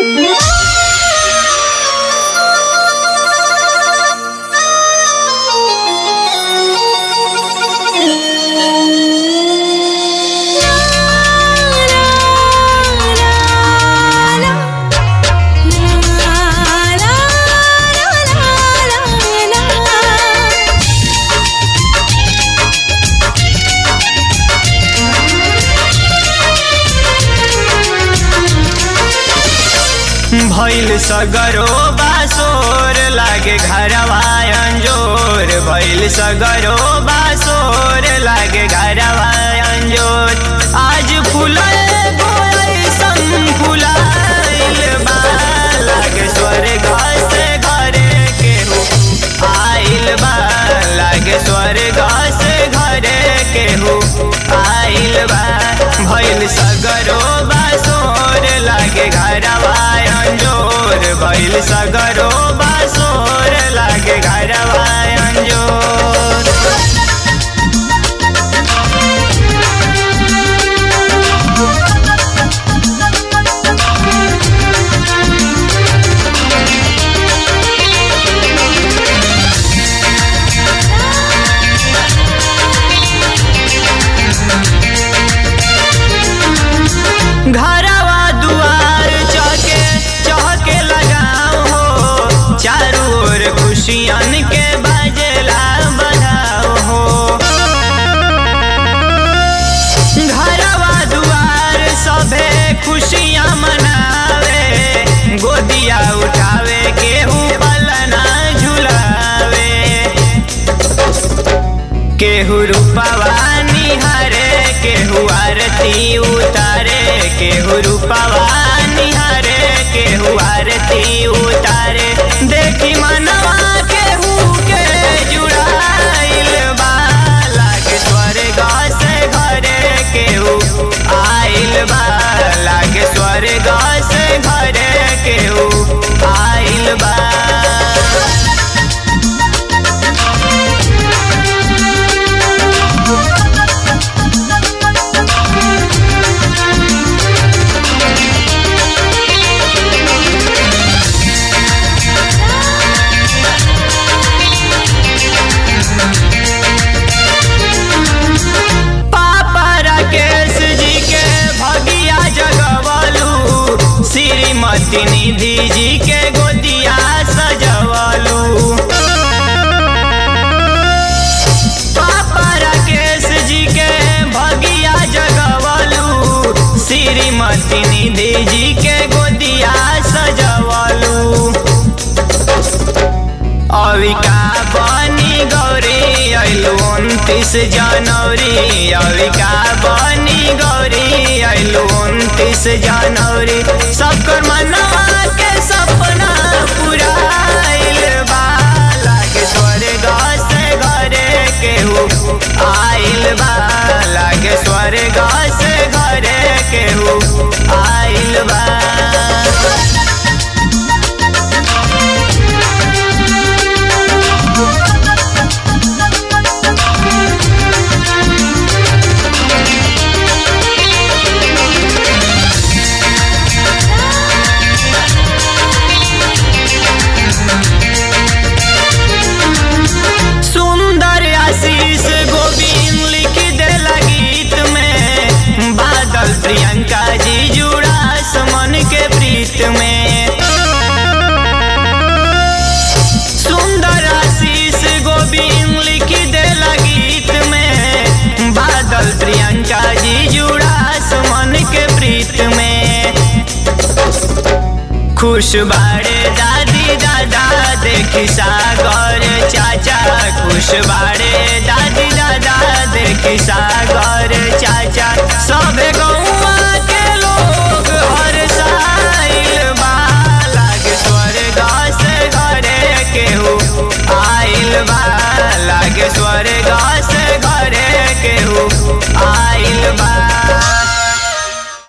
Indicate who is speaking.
Speaker 1: भइल सगरो बासोर लागे घरवा अंजोर भइल सगरो बासोर लागे घरवा अंजोर आज फुलल गोइसन फुलाइल बा लागे स्वर्ग से घरे केहू आइल बा लागे स्वर्ग से घरे केहू आइल बा भइल सगरो बासोर लागे घरवा अंजोर भइल सगरो बासोर लागे घरवा अंजोर घरवा दुआर चौके चौके लगाओ हो चारों ओर खुशियन के बजला बजाओ हो घरवा दुआर सभे खुशियाँ मनावे गोदिया उठावे केहू पलना झुलावे केहू रूपवा निहारे केहू आरती उतारे केहू रूपवा निहारे केहू आरती उतारे देखी मनवा केहू के जुड़ाइल बा लागे स्वर्ग से घरे केहू आइल बा लागे स्वर्ग से घरे केहू आइल बा पापा राकेश जी के भगिया जगवलू श्रीमती निधि जी के गोदिया सजवलू पापा राकेश जी के भगिया जगवलू श्रीमती निधि जी के गोदिया सजवलू अविका बनी गौरी अइलू उनतीस जनवरी अविका बनी गौरी अइलू उनतीस जनवरी सबकर मनवा के सपना पूरा बा लागे स्वर्ग से घरे केहू आइल बा लागे स्वर्ग से घरे केहू आइल बा सुंदर आशीष गोविंद लिख देला गीत में बादल प्रियंका जी जुड़ा समन के प्रीत में सुंदर आशीष गोविंद लिख देला गीत में बादल प्रियंका जी जुड़ा समन के प्रीत में खुश बाड़े दादी दादा देखी सागर चाचा खुश बाड़े दादी दादा देखी सागर